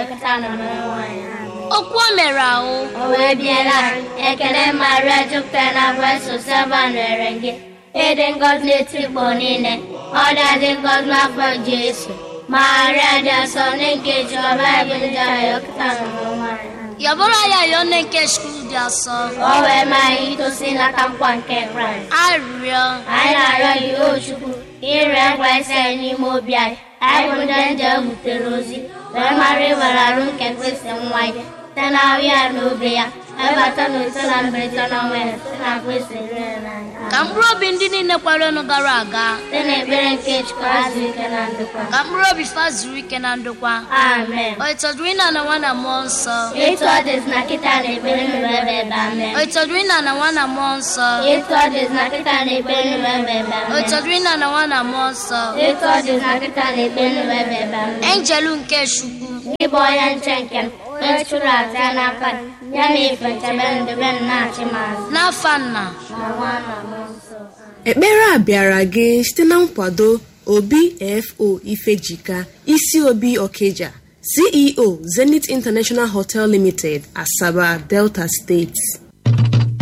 jupụta na nwanyị okwu o mere ahụ o wee biela ekele maria jupụtara na grace sava nwere gị ịdị ngọzi n'etikpọ niile ọ dị ngọzi n'afọ jesu maria dị asọ nke jehova ebe ndị ahụ jupụta na nwanyị yabụrụ ya yọọ nne nke skul dị asọ o wee maa anyị itosi n'aka nkwa nke kraịst arịrịọ anyị na-arịọ gị o chukwu ire ngwa isi anyị n'ime obi anyị anyị bụ ndị nje butere ozi wee mara ịwere arụ nke kristi nwa ya site na ahụ ya na obi ya ebata na ise na mberede na ọnwa ya site na kristi rere n'anya ka mkpụrụ obi ndị niile kwaranụ gara aga site na ekpere nke chukwu azụ ike na ndokwa ka mkpụrụ obi fa zuru ike na ndokwa amen o ịtọdụrụ ịna na nwa na mmụọ nsọ etu ọ dịzi na kịta na ekpere nụrụ ebe ebe amen o ịtọdụrụ ịna na nwa na mmụọ nsọ etu ọ dịzi na kịta na ekpere nụrụ ebe ebe o amen ịtọdụrụ ịna na nwa na mmụọ nsọ etu ọ dịzi na kịta na ekpere nụrụ ebe ebe amen enjelu nke chukwu Gị bụ onye nche nke m onye chụrụ aja n'aka gị, ya na ife nchebe ndebe m na-achị m azụ n'afa nna na nwa na mmụọ nsọ ekpere a bịara gị site na nkwado obfo ifejika isi obi okeja ceo zenith international hotel limited asaba delta steeti